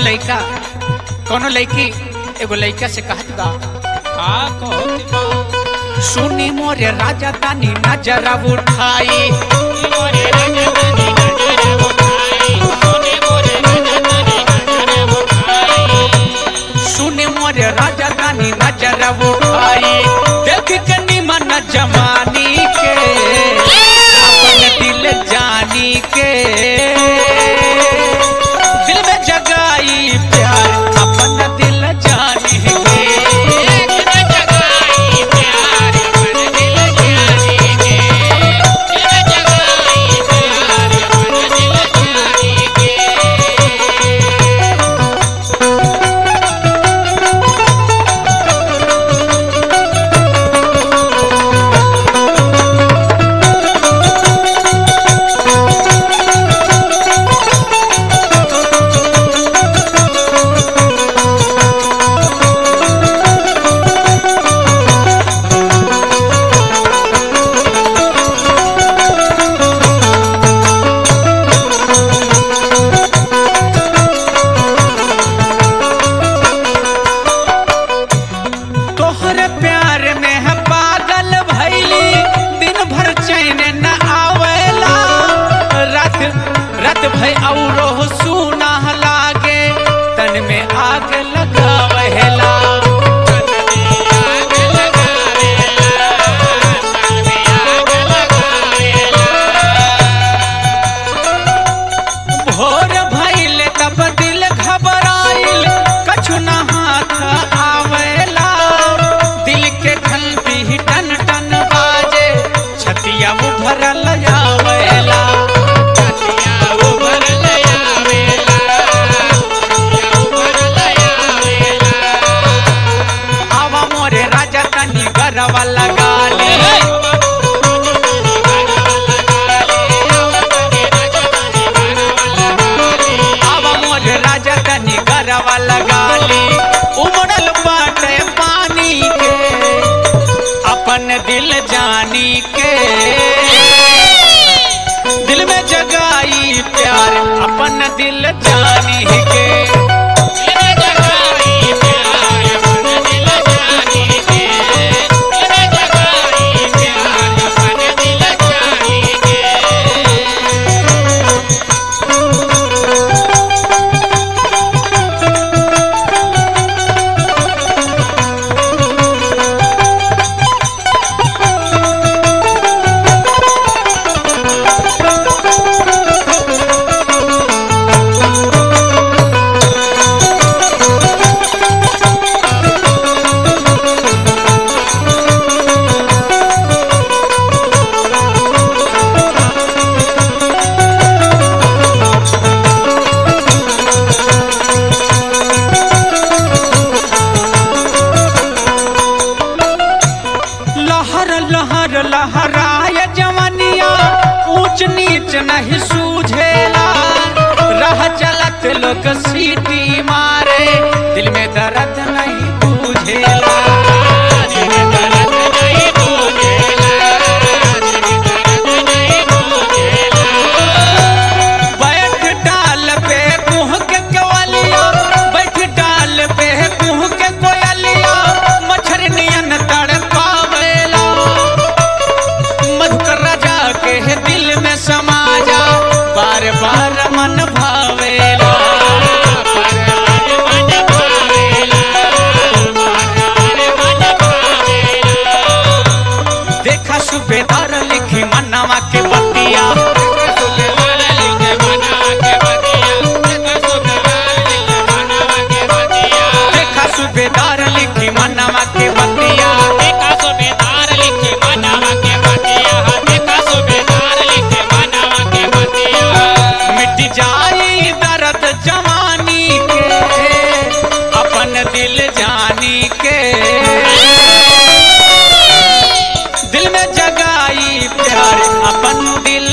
लइका कोनो लइकी एगो लइका से कहत बा का कहत बा सुनी मोरे राजा तानी नजर उठाई मोरे राजा तनी नजर उठाई सोने मोरे राजा तनी नजर उठाई सुनी मोरे राजा तानी नजर उठाई देख के निमन जमानी के अपन दिल जानी के दिल में जगाई प्यार अपन दिल जानी के दिल जगाई प्यार मन दिल जाने के दिल जगाई प्यार मन दिल जाने के तोहरे प्यार में है पागल भैली दिन भर चैन न आवेला रात रात भई औरो सुना लागे तन में आग लगावेला आग लगावेला तन में आग लगावेला भोर भइल तब दिल घबराइल कछु न हाथ आवेला दिल के घंटी टन टन बाजे छतिया उभरल आवेला छतिया उभर लयावेला छतिया उभर लयावेला आवा मोरे राजा तनी गरवा लगाले आवा मोरे राजा तनी गरवा लगाले उमड़ल बाटे पानी के अपन दिल जानी के दिल में जगाई प्यार अपन दिल जानी के लहर लहर लहराय जवनिया ऊंच नीच नहीं सूझेला रह चलत लोग सीटी मारे दिल में दर्द नहीं बुझेला बैठ डाल पे कुह के कवलिया बैठ डाल पे कुह के कोयलिया मच्छर नियन तड़पावेला मधुकर राजा के दिल में समा जा बार बार मन भावेला देखा सुबेदार लिखी मनवा के बतिया देखा सुबेदार लिखी मनवा के बतिया मिट जाई दर्द जवानी के अपन दिल जानी के दिल में जगाई प्यार अपन दिल